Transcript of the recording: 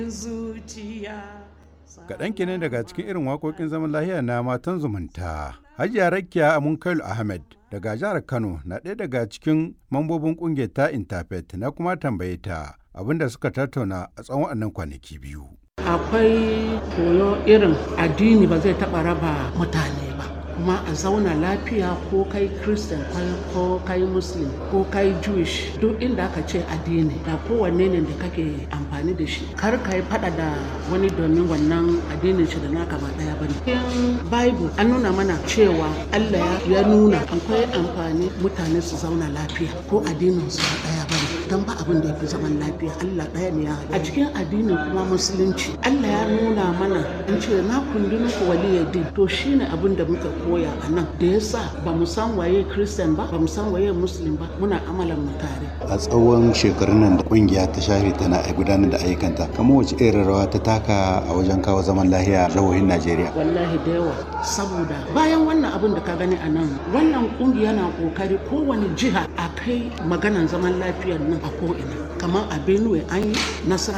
Kaɗan kenan daga cikin irin waƙoƙin zaman lahiya na matan zumunta. Hajiya Rakiya Amunkailu Ahmed daga jihar Kano na ɗaya daga cikin mambobin ƙungiyar ta Interfaith na kuma tambaye ta abinda suka tattauna a tsawon waɗannan kwanaki biyu. Akwai koyo irin addini ba zai taɓa raba mutane ba. kuma a zauna lafiya ko kai christian ko kai muslim ko kai jewish duk inda aka ce addini da kowanne ne da kake amfani da shi kar ka yi fada da wani domin wannan addinin shi da naka ba daya bane cikin bible an nuna mana cewa allah ya nuna akwai amfani mutane su zauna lafiya ko addinin su ba daya bane don ba abin da ya fi zaman lafiya allah daya ne ya a cikin addinin kuma musulunci allah ya nuna mana an ce na kundi muku waliyar to shine abin da muka koya a nan da yasa ba mu san waye christian ba ba mu san waye muslim ba muna amalan mu tare a tsawon shekarun nan da kungiya ta shafe tana gudanar da ayyukanta kamar wace irin rawa ta taka a wajen kawo zaman lahiya a jihohin najeriya wallahi da yawa saboda bayan wannan abin da ka gani a nan wannan kungiya na kokari kowane jiha a kai maganan zaman lafiyar nan a ko'ina kamar a benue an yi nasara